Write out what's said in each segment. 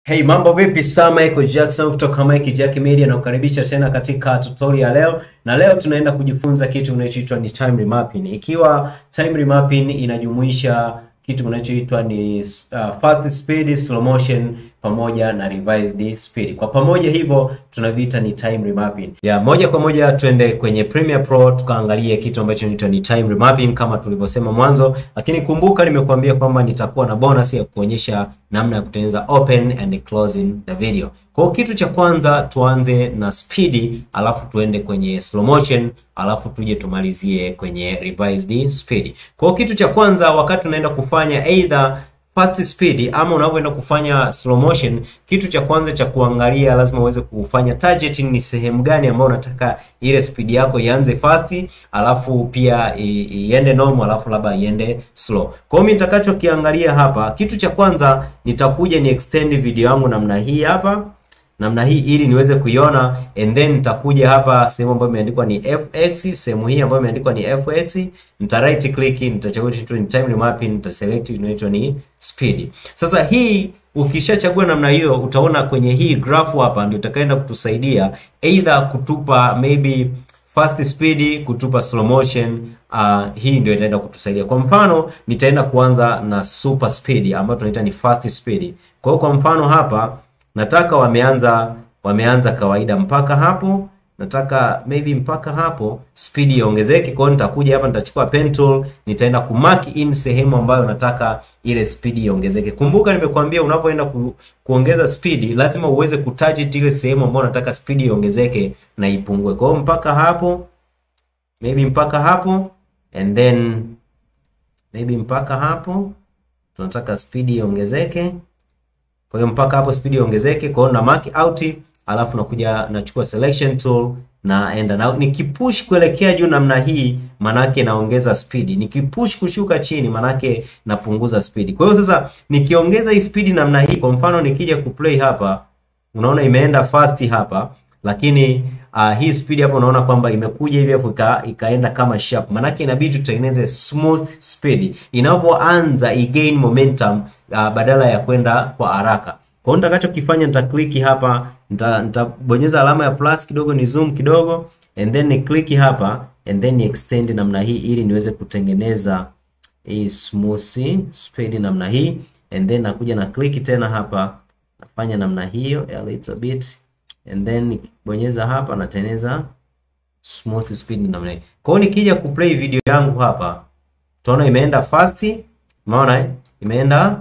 Hey, mambo vipi? Sa Michael Jackson kutoka Mike Jack Media na kukaribisha tena katika tutorial leo, na leo tunaenda kujifunza kitu kinachoitwa ni time remapping. Ikiwa time remapping inajumuisha kitu kinachoitwa ni uh, fast speed, slow motion pamoja na revised speed. Kwa pamoja hivyo tunaviita ni time remapping. Ya moja kwa moja tuende kwenye Premiere Pro tukaangalie kitu ambacho kinaitwa ni time remapping kama tulivyosema mwanzo, lakini kumbuka nimekuambia kwamba nitakuwa na bonus ya kuonyesha namna ya kutengeneza open and closing the video. Kwa kitu cha kwanza tuanze na speed, alafu tuende kwenye slow motion, alafu tuje tumalizie kwenye revised speed. Kwa kitu cha kwanza wakati unaenda kufanya either fast speed ama unavyoenda kufanya slow motion, kitu cha kwanza cha kuangalia lazima uweze kufanya targeting, ni sehemu gani ambayo unataka ile speed yako ianze fast, alafu pia iende normal, alafu labda iende slow. Kwa hiyo mimi nitakachokiangalia hapa, kitu cha kwanza nitakuja ni extend video yangu namna hii hapa namna hii ili niweze kuiona, and then nitakuja hapa sehemu ambayo imeandikwa ni fx, sehemu hii ambayo imeandikwa ni fx, nita right click, nitachagua kitu ni time remapping, nita select inaitwa ni speed. Sasa hii ukishachagua namna hiyo, utaona kwenye hii graph hapa ndio itakaenda kutusaidia either kutupa maybe fast speed, kutupa slow motion. Uh, hii ndio itaenda kutusaidia. Kwa mfano nitaenda kuanza na super speed ambayo tunaita ni fast speed. Kwa hiyo kwa mfano hapa nataka wameanza wameanza kawaida mpaka hapo, nataka maybe mpaka hapo speed iongezeke. Kwa hiyo nitakuja hapa, nitachukua pen tool, nitaenda ku mark in sehemu ambayo nataka ile speed iongezeke. Kumbuka nimekuambia unapoenda ku, kuongeza speed lazima uweze kutarget ile sehemu ambayo nataka speed iongezeke na ipungue. Kwa hiyo mpaka hapo maybe mpaka hapo and then maybe mpaka hapo tunataka speed iongezeke kwa hiyo mpaka hapo speed iongezeke. Kwa hiyo na mark out, alafu nakuja nachukua selection tool naenda na nikipush kuelekea juu namna hii, manake naongeza speed. Nikipush kushuka chini, manake napunguza speed. Kwa hiyo sasa nikiongeza hii speed namna hii, kwa mfano nikija kuplay hapa, unaona imeenda fast hapa, lakini uh, hii speed hapo unaona kwamba imekuja hivi hapo ika, ikaenda kama sharp. Manake inabidi tutengeneze smooth speed inapoanza igain momentum uh, badala ya kwenda kwa haraka. Kwa hiyo nitakachokifanya nita click hapa, nitabonyeza alama ya plus kidogo, ni zoom kidogo and then ni click hapa and then ni extend namna hii ili niweze kutengeneza hii smooth speed namna hii and then nakuja na click tena hapa nafanya namna hiyo a little bit and then nikibonyeza hapa natengeneza smooth speed namna hii. Kwa hiyo nikija kuplay video yangu hapa, tunaona imeenda fast, umeona eh? Imeenda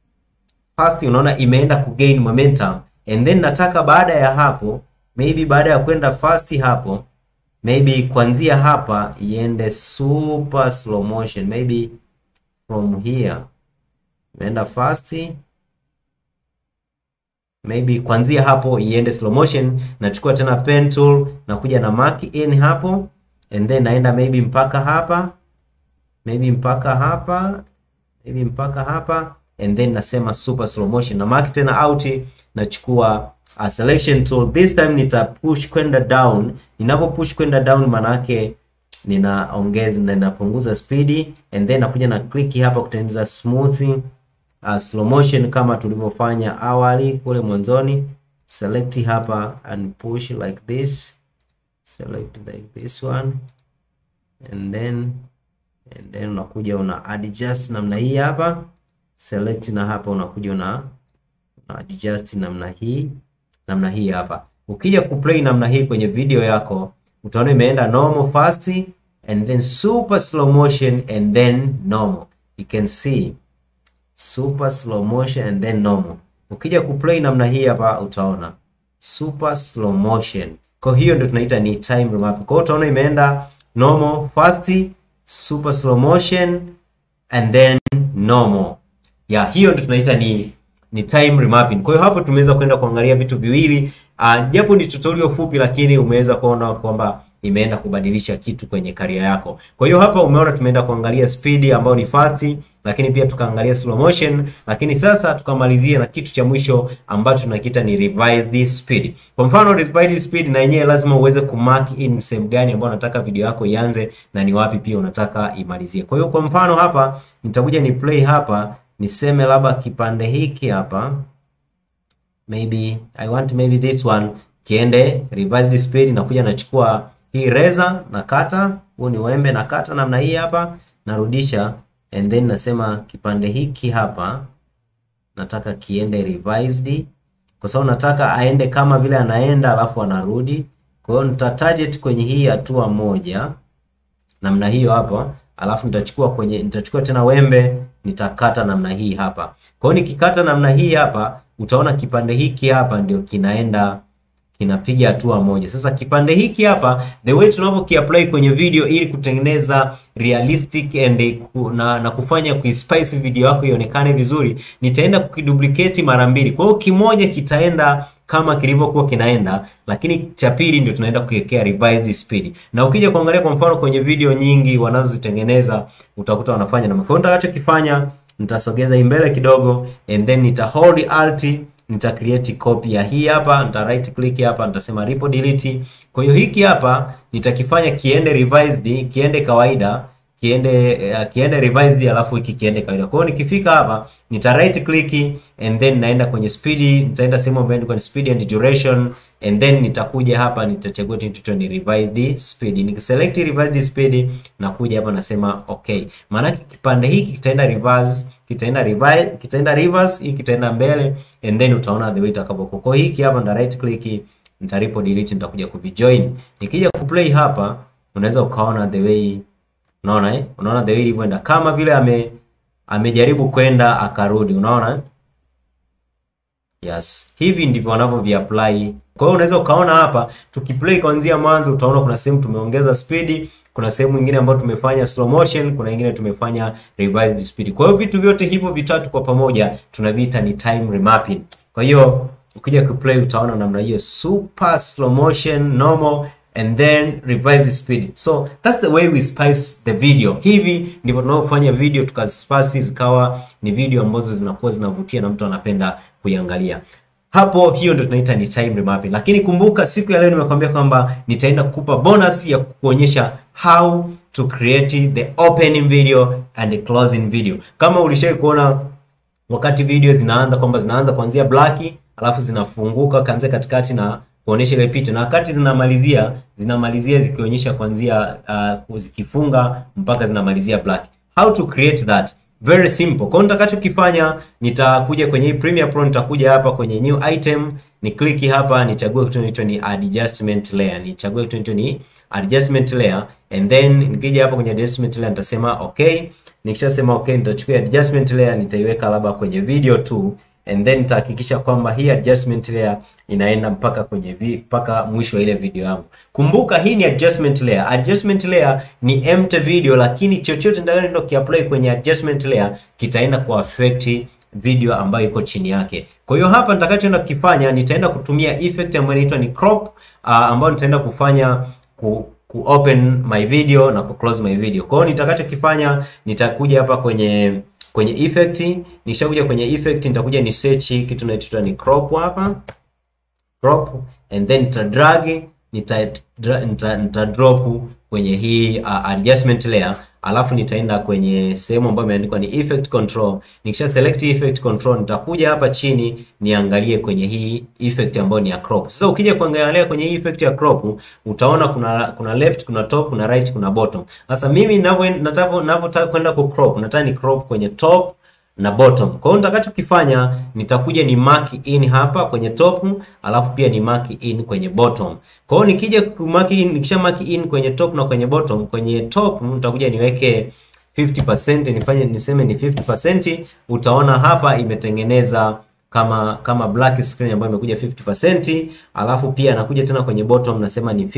fast, unaona imeenda kugain momentum and then nataka baada ya hapo, maybe baada ya kwenda fast hapo, maybe kuanzia hapa iende super slow motion, maybe from here imeenda fast maybe kuanzia hapo iende slow motion. Nachukua tena pen tool na kuja na mark in hapo and then naenda maybe mpaka hapa, maybe mpaka hapa, maybe mpaka hapa and then nasema super slow motion na mark tena out. Nachukua a selection tool, this time nita push kwenda down. Ninapo push kwenda down, manake ninaongeza na ninapunguza speed and then nakuja na click hapa kutengeneza smooth Uh, slow motion kama tulivyofanya awali kule mwanzoni. Select hapa and push like this, select like this one and then and then unakuja una adjust namna hii hapa, select na hapa unakuja una, una adjust namna hii namna hii hapa. Ukija kuplay namna hii kwenye video yako utaona imeenda normal fast and then super slow motion and then normal, you can see super slow motion and then normal. Ukija kuplay namna hii hapa utaona super slow motion. Kwa hiyo ndio tunaita ni time remap. Kwa hiyo utaona imeenda normal, fast, super slow motion and then normal. Ya hiyo ndio tunaita ni ni time remapping. Kwa hiyo hapo tumeweza kwenda kuangalia vitu viwili. Uh, japo ni tutorial fupi lakini umeweza kuona kwamba imeenda kubadilisha kitu kwenye career yako. Kwa hiyo hapa umeona tumeenda kuangalia speed ambayo ni fast, lakini pia tukaangalia slow motion, lakini sasa tukamalizia na kitu cha mwisho ambacho tunakiita ni revised speed. Kwa mfano revised speed na yenyewe lazima uweze kumark in sehemu gani ambayo unataka video yako ianze na ni wapi pia unataka imalizie. Kwa hiyo kwa mfano hapa nitakuja ni play hapa niseme labda kipande hiki hapa maybe I want maybe this one kiende revised speed, nakuja nachukua hii razor nakata, huu ni wembe nakata namna hii hapa, narudisha and then nasema kipande hiki hapa nataka kiende revised, kwa sababu nataka aende kama vile anaenda alafu anarudi. Kwa hiyo nita target kwenye hii hatua moja namna hiyo hapa, alafu nitachukua kwenye nitachukua tena wembe nitakata namna hii hapa. Kwa hiyo nikikata namna hii hapa, utaona kipande hiki hapa ndio kinaenda kinapiga hatua moja. Sasa kipande hiki hapa, the way tunavyokiapply kwenye video ili kutengeneza realistic and ku, na, na kufanya kuispice video yako ionekane vizuri, nitaenda kukiduplicate mara mbili. Kwa hiyo kimoja kitaenda kama kilivyokuwa kinaenda, lakini cha pili ndio tunaenda kuwekea revised speed. Na ukija kuangalia kwa mfano kwenye video nyingi wanazozitengeneza utakuta wanafanya na. Kwa hiyo nitakachokifanya nitasogeza hii mbele kidogo and then nita hold alt nita create copy ya hii hapa, nita right click hapa, nitasema repo delete. Kwa hiyo hiki hapa nitakifanya kiende revised, kiende kawaida, kiende uh, kiende revised, alafu hiki kiende kawaida. Kwa hiyo nikifika hapa nita right click and then naenda kwenye speed, nitaenda sehemu ambayo ni kwenye speed and duration and then nitakuja hapa nitachagua tu ni revised speed. Nikiselect revised speed nakuja hapa nasema okay. Maana kipande hiki kitaenda reverse, kitaenda reverse, kitaenda reverse, hiki kitaenda mbele and then utaona the way itakavyokuwa. Kwa hiki hapa nita right click, nita repo delete, nitakuja kuvijoin. Nikija kuplay hapa unaweza ukaona the way unaona eh? Unaona the way ilivyoenda kama vile ame amejaribu kwenda akarudi, unaona Yes, hivi ndivyo wanavyo apply. Kwa hiyo unaweza ukaona hapa tukiplay kuanzia mwanzo utaona kuna sehemu tumeongeza speed, kuna sehemu nyingine ambayo tumefanya slow motion, kuna nyingine tumefanya revised speed. Kwa hiyo vitu vyote hivyo vitatu kwa pamoja tunaviita ni time remapping. Kwa hiyo ukija kuplay utaona namna hiyo super slow motion, normal and then revised speed. So that's the way we spice the video. Hivi ndivyo tunavyofanya video tukazispice zikawa ni video ambazo zinakuwa zinavutia na mtu anapenda kuiangalia. Hapo hiyo ndio tunaita ni time remapping. Lakini kumbuka siku ya leo nimekwambia kwamba nitaenda kukupa bonus ya kukuonyesha how to create the opening video and the closing video. Kama ulishawahi kuona wakati video zinaanza kwamba zinaanza kuanzia black alafu zinafunguka kaanzia katikati na kuonesha ile picha na wakati zinamalizia zinamalizia zikionyesha kuanzia uh, zikifunga mpaka zinamalizia black. How to create that? Very simple. Kwa nitakachokifanya nitakuja kwenye hii Premiere Pro, nitakuja hapa kwenye new item, ni click hapa, nichague kitu inaitwa ni adjustment layer. Nichague kitu inaitwa ni adjustment layer and then nikija hapa kwenye adjustment layer nitasema okay. Nikishasema okay, nitachukua adjustment layer nitaiweka labda kwenye video tu and then nitahakikisha kwamba hii adjustment layer inaenda mpaka kwenye vi, mpaka mwisho wa ile video yangu. Kumbuka hii ni adjustment layer. Adjustment layer ni empty video, lakini chochote ndio kiapply kwenye adjustment layer kitaenda ku affect video ambayo iko chini yake. Kwa hiyo hapa nitakachoenda kukifanya nitaenda kutumia effect ambayo inaitwa ni crop uh, ambayo nitaenda kufanya ku, ku open my video na ku close my video. Kwa hiyo nitakachokifanya nitakuja hapa kwenye kwenye effect. Nikishakuja kwenye effect nitakuja ni search kitu kinachoitwa ni crop hapa, crop and then nita drag nita, nita, nita drop kwenye hii uh, adjustment layer alafu nitaenda kwenye sehemu ambayo imeandikwa ni effect control. Nikisha select effect control, nitakuja hapa chini niangalie kwenye hii effect ambayo ni ya crop. Sasa ukija kuangalia kwenye hii effect ya crop, utaona kuna kuna left, kuna top, kuna right, kuna bottom. Sasa mimi ninavyo nataka ninavyotaka kwenda ku crop, nataka ni crop kwenye top na bottom. Kwa hiyo nitakachokifanya nitakuja ni mark in hapa kwenye top, alafu pia ni mark in kwenye bottom. Kwa hiyo nikija ku mark in, nikisha mark in kwenye top na kwenye bottom, kwenye top nitakuja niweke 50%, nifanye niseme ni 50%, utaona hapa imetengeneza kama kama black screen ambayo imekuja 50%, alafu pia nakuja tena kwenye bottom nasema ni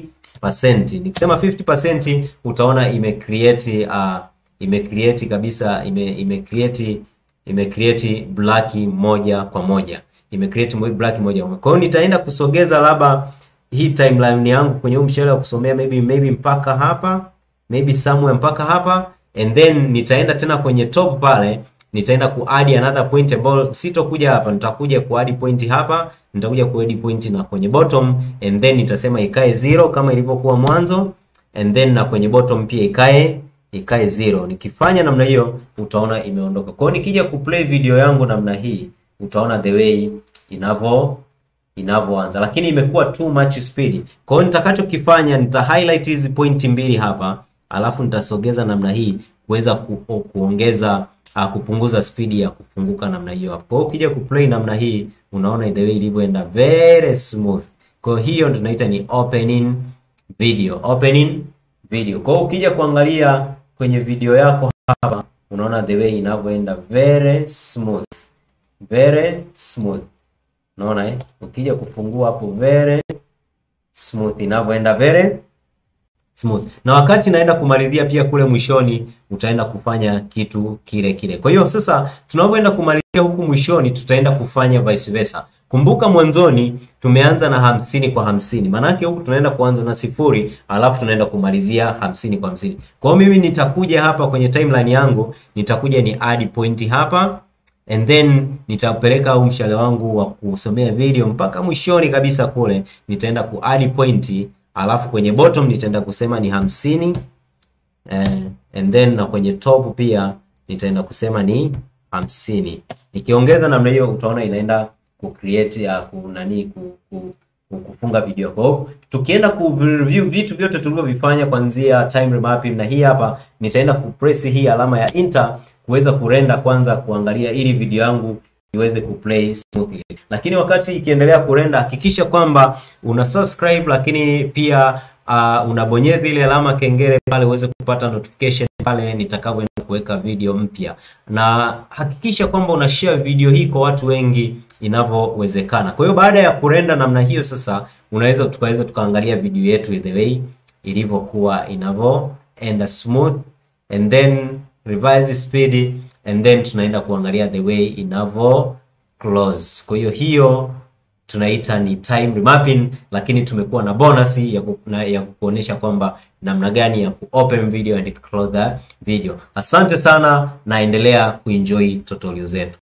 50%. Nikisema 50% utaona ime create uh, ime create kabisa ime ime create ime create black moja kwa moja ime create black moja kwa moja. Kwa hiyo nitaenda kusogeza labda hii timeline yangu kwenye huu mshale wa kusomea maybe maybe mpaka hapa maybe somewhere mpaka hapa and then nitaenda tena kwenye top pale nitaenda ku add another point ambayo sitokuja hapa, nitakuja ku add point hapa, nitakuja ku add point na kwenye bottom and then nitasema ikae zero kama ilivyokuwa mwanzo and then na kwenye bottom pia ikae ikae zero. Nikifanya namna hiyo utaona imeondoka. Kwa hiyo nikija kuplay video yangu namna hii utaona the way inavyo inavyoanza, lakini imekuwa too much speed. Kwa hiyo nitakachokifanya nita highlight hizi pointi mbili hapa, alafu nitasogeza namna hii kuweza ku, kuongeza uh, kupunguza speed ya kufunguka namna hiyo hapo. Kwa hiyo ukija kuplay namna hii unaona the way ilivyoenda very smooth. Kwa hiyo tunaita ni opening video, opening video. Kwa hiyo ukija kuangalia kwenye video yako hapa unaona the way inavyoenda very smooth, very smooth. Unaona eh? Ukija kufungua hapo very smooth inavyoenda very smooth. Na wakati naenda kumalizia pia kule mwishoni utaenda kufanya kitu kile kile. Kwa hiyo sasa tunapoenda kumalizia huku mwishoni tutaenda kufanya vice versa. Kumbuka mwanzoni tumeanza na hamsini kwa hamsini. Maanake huku tunaenda kuanza na sifuri alafu tunaenda kumalizia hamsini kwa hamsini. Kwa hiyo mimi nitakuja hapa kwenye timeline yangu, nitakuja ni add point hapa and then nitapeleka au mshale wangu wa kusomea video mpaka mwishoni kabisa kule nitaenda ku add point alafu kwenye bottom nitaenda kusema ni hamsini eh, and then na kwenye top pia nitaenda kusema ni hamsini. Nikiongeza namna hiyo utaona inaenda ku create ya ku nani ku, ku, ku, kufunga video. Kwa hiyo tukienda ku review vitu vyote tulivyovifanya kuanzia time remapping na hii hapa nitaenda ku press hii alama ya enter kuweza kurenda kwanza kuangalia ili video yangu iweze kuplay smoothly. Lakini wakati ikiendelea kurenda, hakikisha kwamba una subscribe, lakini pia uh, unabonyeza ile alama kengele pale uweze kupata notification pale nitakavyoenda kuweka video mpya, na hakikisha kwamba una share video hii kwa watu wengi inavyowezekana. Kwa hiyo baada ya kurenda namna hiyo, sasa unaweza tukaweza tukaangalia video yetu the way ilivyokuwa inavyoenda smooth and then revise speed and then tunaenda kuangalia the way inavyo close. Kwa hiyo hiyo tunaita ni time remapping, lakini tumekuwa na bonus ya, ku, na, ya kuonyesha kwamba namna gani ya ku open video and close the video. Asante sana, naendelea kuenjoy tutorial zetu.